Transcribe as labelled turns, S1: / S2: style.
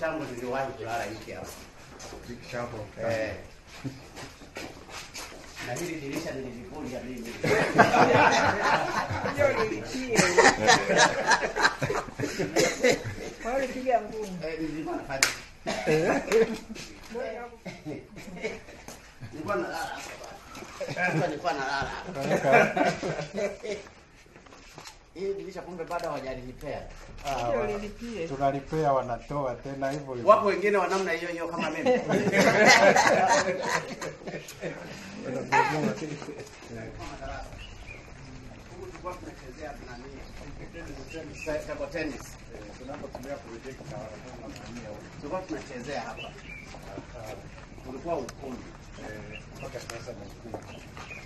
S1: changu niliwahi kulala hiki hapa.
S2: Zikishapo.
S1: Eh. Na hili dirisha nilivunja mimi.
S3: Hiyo nilipie. Kwa hiyo ulipiga ngumi.
S1: Eh, nilikuwa nafanya. Nilikuwa nalala hapa. bwana. Nilikuwa nalala hapa. Hii dirisha kumbe bado hawajalipea.
S2: Ah,
S3: Hiyo
S2: wa-
S3: nilipie.
S2: tunalipea wanatoa tena hivyo hivyo.
S1: Wapo wengine wa namna hiyo hiyo kama mimi. Huku tulikuwa tunachezea nani? Table tennis.
S2: Tunapotumia projector wanafanya huko.
S1: Tulikuwa tunachezea hapa. Ulikuwa ukumbi.
S2: Eh, mpaka sasa ni mkuu.